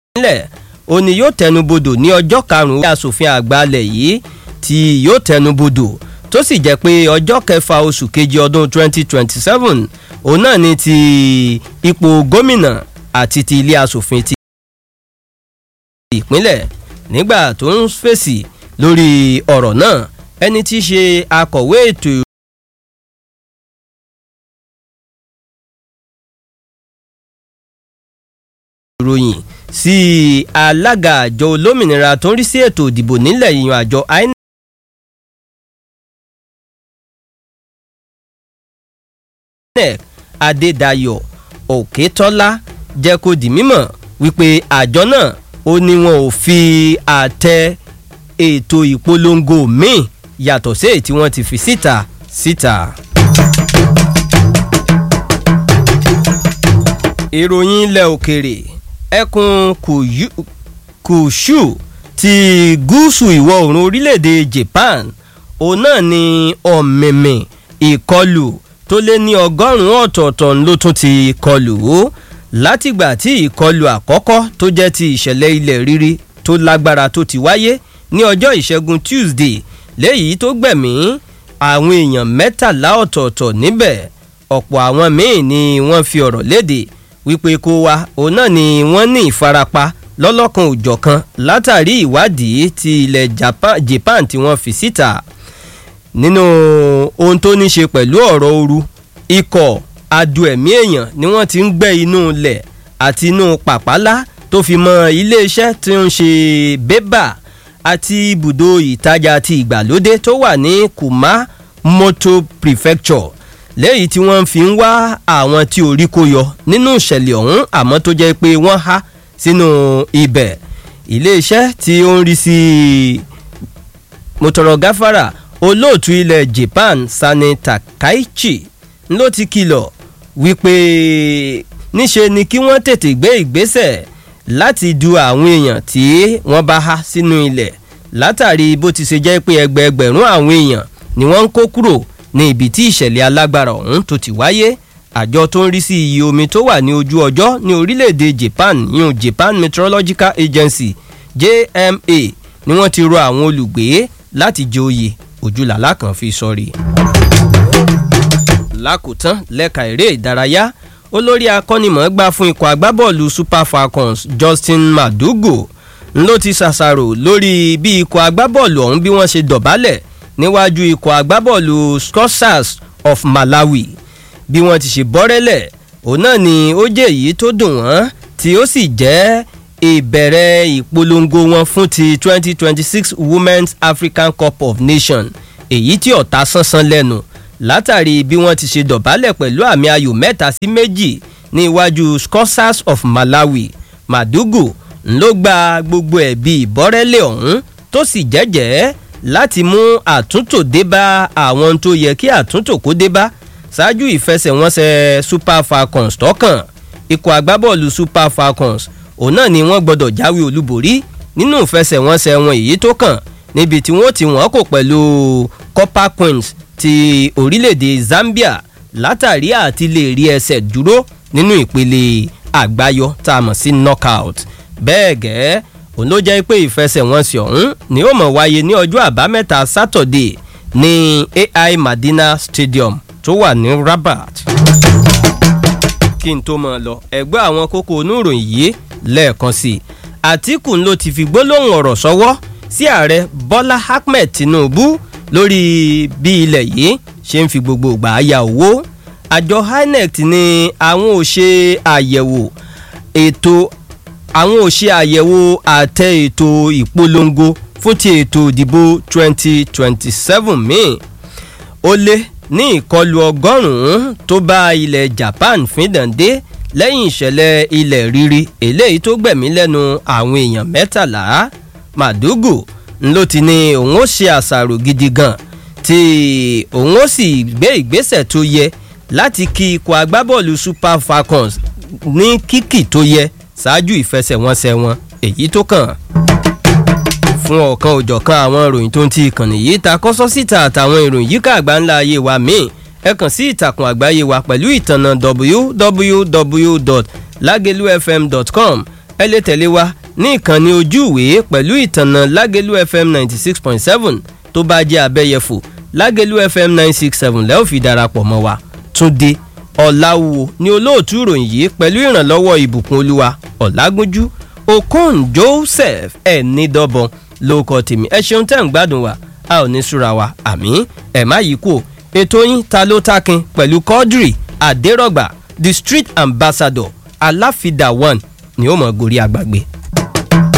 ìpínlẹ̀ òní yóò tẹnubodò ní ọjọ́ karùn-ún asòfin àgbà alẹ̀ yìí tí yóò tẹnubodò tó sì jẹ́ pé ọjọ́ kẹfà oṣù kejì ọdún 2027 òun náà ni ti ipò gómìnà àti ti ilé asòfin ti ìpínlẹ̀ nígbà tó ń fèsì lórí ọ̀rọ̀ náà ẹni tí í ṣe akọ̀wé ètò ìròyìn sí alága àjọ olómìnira tó ń rí sí ètò ìdìbò nílẹ̀ yìnyín àjọ inec. inec adédayọ̀ òkètọ́lá jẹ́ kó di mímọ̀ wípé àjọ náà ó ní wọn ò fi àtẹ ètò ìpolongo míì yàtọ̀ sí èyí tí wọ́n ti fi síta síta. ìròyìn ilẹ̀ òkèrè ẹkùn kùṣù ti gúúsù ìwọ̀ oòrùn orílẹ̀-èdè japan òun náà ni ọ̀mìmì ìkọlù tó lé ní ọgọ́rùn-ún ọ̀tọ̀ọ̀tọ̀ ló tún ti kọlù ó látìgbà tí ìkọlù àkọ́kọ́ tó jẹ́ ti ìṣẹ̀lẹ̀ ilẹ̀ rírí tó lágbára tó ti wáyé ní ọjọ́ ìṣẹ́gun tuesday léyìí tó gbẹ̀mí àwọn èèyàn mẹ́tàlá ọ̀tọ̀ọ̀tọ̀ níbẹ̀ ọ̀pọ̀ àwọn míì ni wọ́n fi ọ̀rọ̀ léde wípé kó wa òun náà ni wọ́n ní ìfarapa lọ́lọ́kan òjọ̀kan látàrí ìwádìí ti ilẹ̀ japan tí wọ́n fi síta nínú ohun tó ní ṣe pẹ̀lú ọ̀rọ̀ ooru ikọ̀ adu ẹ̀mí èèyàn ni wọ́n ti ń gbẹ́ inú ilẹ̀ àti inú pàpálá tó fi mọ iléeṣẹ́ tí ń ṣe bébà àti ibùdó ìtajà ti ìgbàlódé tó wà ní kumamoto prefecture lẹ́yìn tí wọ́n fi ń wá àwọn tí orí kó yọ nínú ìṣẹ̀lẹ̀ ọ̀hún àmọ́ tó jẹ́ pé wọ́n há sínú ibẹ̀ iléeṣẹ́ tí ó ń rí sí motoro gafara olóòtú ilẹ̀ japan sani takaichi ló ti kìlọ̀ wípé níṣe ni kí wọ́n tètè gbé ìgbésẹ̀ láti du àwọn èèyàn tí wọ́n bá há sínú ilẹ̀ látàrí bó ti ṣe jẹ́ pé ẹgbẹẹgbẹ̀rún àwọn èèyàn ni wọ́n ń kó kúrò ní ibi tí ìṣẹ̀lẹ̀ alágbára ọ̀hún tó ti wáyé àjọ tó ń rí sí iye omi tó wà ní ojú ọjọ́ ní orílẹ̀-èdè japan yun japan meteorological agency jma ni wọ́n ti rọ àwọn olùgbé láti jẹ oyè ojúlàlá kan fi sọrí. lákòótán lẹ́ka eré ìdárayá olórí akọ́nimọ̀ọ́gbá fún ikọ̀ agbábọ́ọ̀lù super falcons justin madugo ló ti ṣàṣàrò lórí bí ikọ̀ agbábọ́ọ̀lù ọ̀hún bí wọ́n ṣe dọ̀bálẹ̀ níwájú ikọ̀ agbábọ́ọ̀lù scorsas of malawi bí wọ́n ti ṣe bọ́rẹ́lẹ̀ òun náà ni ó jẹ́ èyí tó dùn wọ́n tí ó sì jẹ́ ìbẹ̀rẹ̀ ìpolongo wọn fún ti 2026 women's african cup of nations èyí tí ọ̀tá sánsán lẹ́nu látàrí bí wọ́n ti ṣe dọ̀bálẹ̀ pẹ̀lú àmì ayò mẹ́ta sí méjì ní iwájú scorsas of malawi madugu ló gba gbogbo ẹ̀bí ìbọ́rẹ́lẹ̀ ọ̀hún tó sì jẹ́jẹ́ láti mú àtúntò dé bá àwọn tó yẹ kí àtúntò kó dé bá ṣáájú ìfẹsẹ̀wọnsẹ̀ super falcons tọkàn ikọ̀ agbábọ́ọ̀lù super falcons òun náà ni wọ́n gbọ́dọ̀ jáwé olúborí nínú ìfẹsẹ̀wọnsẹ̀ wọn èyí tó kàn níbi tí wọ́n ti wọ́n kò pẹ̀lú copper queens ti orílẹ̀-èdè zambia látàrí àti lè rí ẹsẹ̀ dúró nínú ìpele àgbáyọ tá a mọ̀ sí knockout bẹ́ẹ̀ gẹ́ẹ́ òun ló jẹ́ pé ìfẹsẹ̀wọnsẹ̀ ọ̀hún ni ó mọ̀ wáyé ní ọjọ́ àbámẹ́ta sátọ̀dé ní ai madina stadium tó wà ní rabat. kí n tó mọ̀ lọ ẹgbẹ́ àwọn kókó oníròyìn yìí lẹ́ẹ̀kan sí i àtìkù ló ti fi gbólóhùn ọ̀rọ̀ sọ́wọ́ sí ààrẹ bọ́lá ahmed tinubu lórí bí ilẹ̀ yìí ṣe ń fi gbogbo ìgbà ya owó àjọ inec ni àwọn ò ṣe àyẹ̀wò ètò àwọn ò ṣe àyẹ̀wò àtẹ ètò ìpolongo fún ti ètò ìdìbò 2027 míì ó lé ní ìkọlù ọgọ́rùn-ún tó bá ilẹ̀ japan fíndàndé lẹ́yìn ìṣẹ̀lẹ̀ ilẹ̀ rírí eléyìí tó gbẹ̀mí lẹ́nu àwọn èèyàn mẹ́tàlá màdúgù ló ti ní òun ó ṣe àṣàrò gidi gan tí òun ó sì gbé ìgbésẹ̀ tó yẹ láti kí ikọ̀ agbábọ́ọ̀lù super falcons ní kíkì tó yẹ ṣáájú ìfẹsẹ̀wọnsẹ̀ wọn èyí tó kàn fún ọ̀kan òjọ̀kan àwọn ìròyìn tó ń ti ìkànnì yìí ta kọ́sọ́ síta àtàwọn ìròyìn yíká àgbáńlá ayé wa míì ẹ kàn sí ìtàkùn àgbáyé wa pẹ̀lú ìtànà www.lagelufm.com ẹ lè tẹ̀lé wa ní ìkànnì ojú ìwé pẹ̀lú ìtànà lágẹ̀lú fm ninety six point seven tó bá jẹ́ abẹ́yẹfò lágẹ̀lú fm nine six seven lẹ́ẹ̀ fi darapọ̀ mọ́ wa túndé ọ̀làwò ni olóòtú ìròyìn yìí pẹ̀lú ìrànlọ́wọ́ ìbùkún olúwa ọ̀làgúnjú okon joseph ẹ̀ẹ́nìdọ́bọ̀n lóòkọ tèmi ẹ ṣeun tẹ́ ń gbádùn wa a ò ní súra wa àmì ẹ̀ má yí kú ètò yín ta ló takin pẹ̀lú quadri adérọ̀gbà the street ambassador aláfidà one ni ó mọ̀ gorí agbàgbé